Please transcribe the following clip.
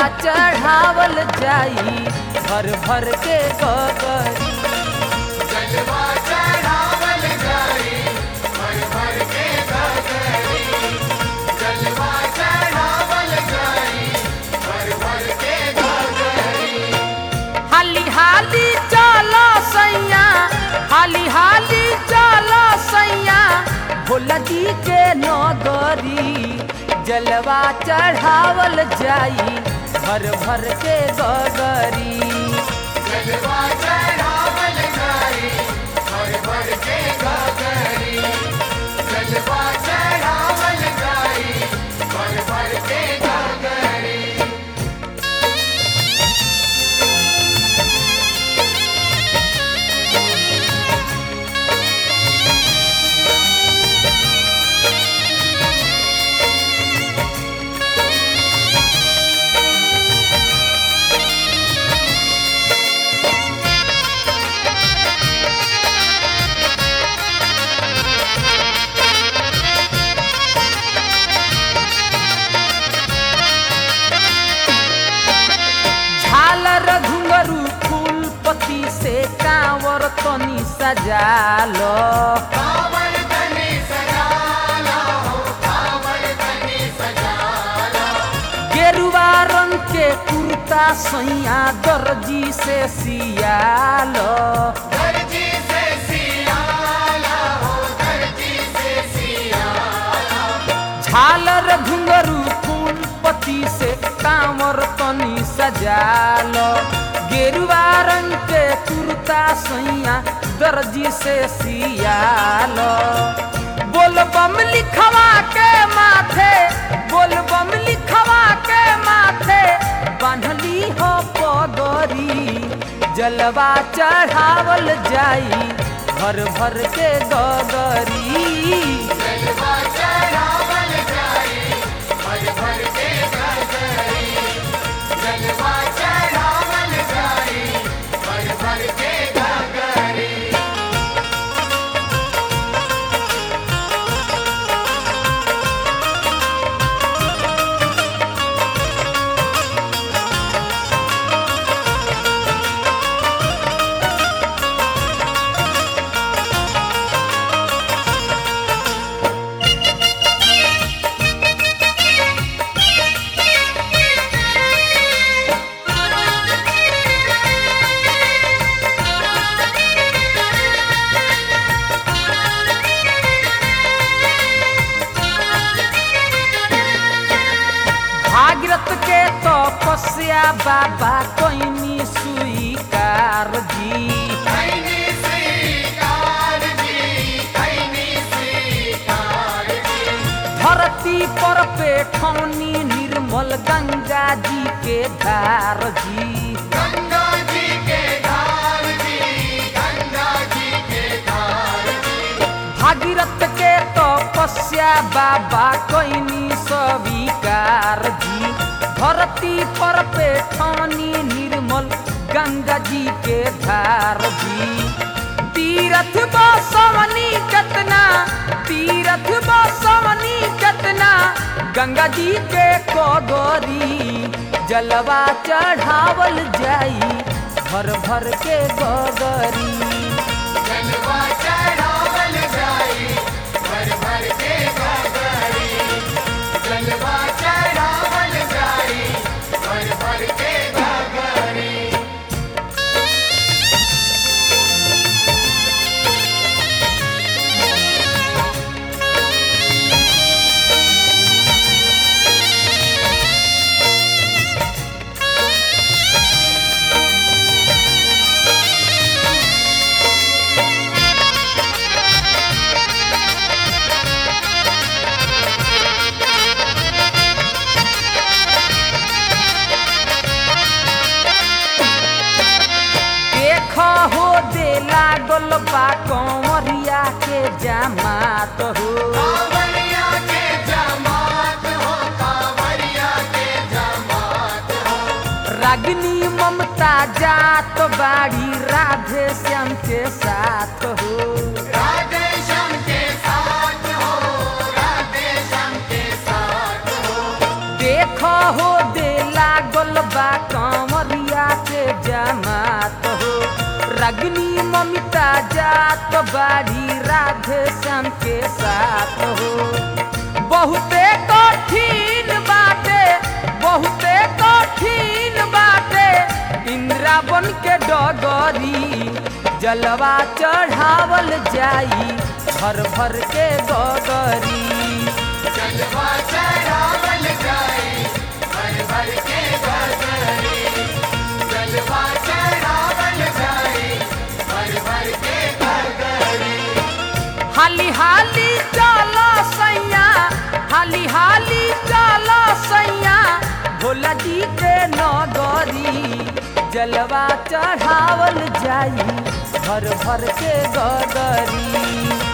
चढ़ावल जाई भर भर के गगरी जलवा चढ़ावल जाई भर भर के गगरी जलवा चढ़ावल जाई भर भर के गगरी हाली हाली चलो सैया हाली हाली चलो सैया भोला जी के नगरी जलवा चढ़ावल जाई भर भर के गगरी जलवा चढ़ावल जाई भर भर के गगरी जलवा चढ़ावल जाई भर भर के गगरी झालर घुंगरू फूल पत्ती से कांवर तनी सजालो कांवर तनी सजाला हो कांवर तनी सजाला गेरुआ रंग के कुर्ता सैया दर्जी से सियालो दर्जी से सियाला हो दर्जी से सियाला झालर घुंगरू फूल पत्ती से कांवर तनी सजालो गेरुआ रंग के कुर्ता सैया दर्जी से सियालो बोल बम लिखवा के माथे बोल बम लिखवा के माथे बांधली हो पगरी जलवा चढ़ावल जाई भर भर के गगरी जलवा चढ़ावल जाई भर भर के गगरी जलवा चढ़ावल जाई भर भर के गगरी भागीरथ के तपस्या बाबा कोइनी स्वीकार जी खैनी स्वीकार जी खैनी स्वीकार जी धरती पर पेठौनी निर्मल गंगा जी के धार जी गंगा जी के धार जी गंगा जी के धार जी भागीरथ के तपस्या बाबा कोइनी स्वीकार जी धरती पर पेठौनी निर्मल गंगा जी के धार जी तीरथ बसवनी कतना तीरथ बसवनी कतना गंगा जी के कोगरी जलवा चढ़ावल जाई भर भर के गगरी जलवा चढ़ावल जाई भर भर के गगरी जलवा चढ़ावल जाई भर भर के गगरी देख हो दे लागल बा कंवरिया के जमात हो कांवरिया के जमात हो कांवरिया के जमात हो रागिनी ममता जात बाड़ी राधे श्याम के साथ हो राधे श्याम के साथ हो राधे श्याम के साथ हो देख हो दे लागल रागिनी ममिता जात बाड़ी राधे श्याम के साथ हो बहुते कठिन बाटे बहुते कठिन बाटे इंद्रावन के डगरी जलवा चढ़ावल जाई भर भर के गगरी जलवा चढ़ावल जाए भर भर के गगरी जलवा चढ़ावल जाए भर भर के गगरी हाली हाली चलो सैया हाली हाली चलो सैया भोला जी के नगरी जलवा चढ़ावल जाई भर भर के गगरी